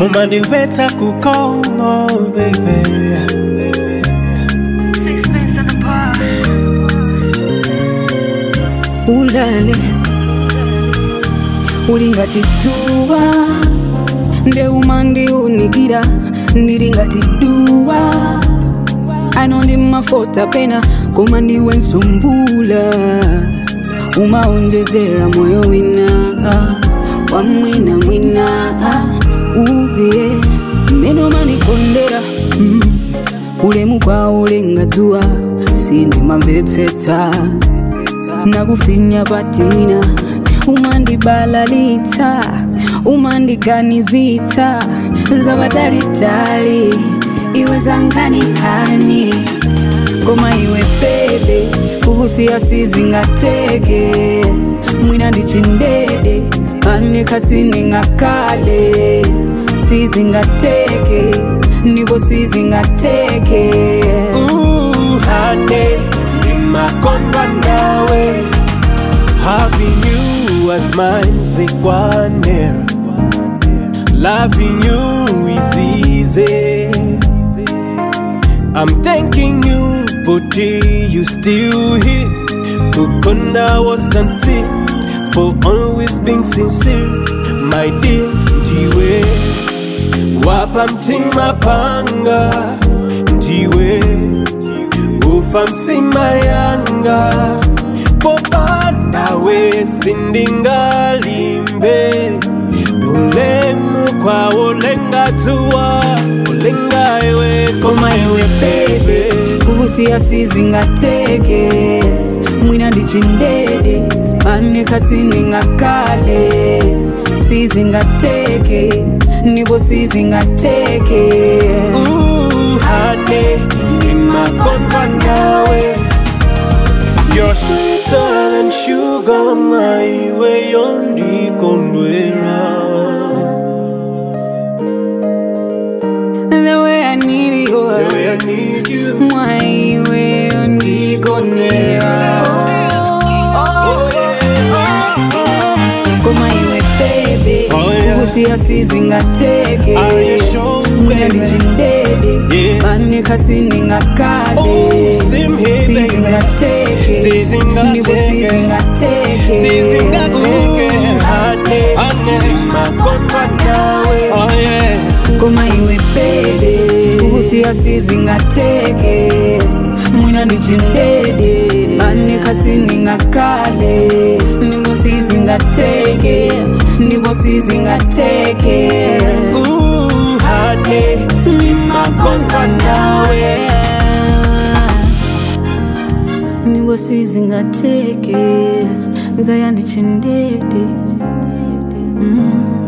umandimvetsa kukomo baby Sixpence in the bar. ulale ulingati dzuwa ndeuma ndiunikira ndili ngati duwa ano ndi mafota pena koma ndiwe msumbula umaonjezera moyo wina wa mwina mwina uye meno manikondera mm. ulemu kwawo ulenga dzuwa sindimamvetsetsa nakufinya pati mwina umandibalalitsa umandiganizitsa zapatalitali iwe zanganikani koma iwe bebe kukusiya sizingateke mwina ndichindede anekhasiningakale sizingateke ndipo sizingateke uhane ndimakondwa nawe having you as mine zikwanera loving you is easy i'm thanking you body you still here kukonda was sincere for always being sincere my dear ndiwe wapa mtima panga ndiwe ufa msima yanga popanawe sindingalimbe ulemu kwawo lengatua ulenga iwe koma iwe bebe kukusiya sizingateke mwina ndichindede anekhasiningakale sizingateke ndipo sizingateke uhane ndimakondwa nawe You're sweeter than sugar, my way on the condwera. the way I need you The way I need you. my way ndikonera Oh yeah. koma iwe bebe Oh, yeah. kukusiya sizingateke Are you sure, mwina baby? ndichindede Yeah. anekhasiningakale Oh, same here, baby. sizingateke Sizingateke. ndipo sizingateke Sizingateke, hane, hane, makondwa nawe. Oh yeah. koma iwe bebe kukusiya sizingateke mwina ndichindede anekhasiningakale ndipo sizingateke ndipo sizingateke Uhane, makondwa nawe ndipo sizingateke ngaya ndichindede mm.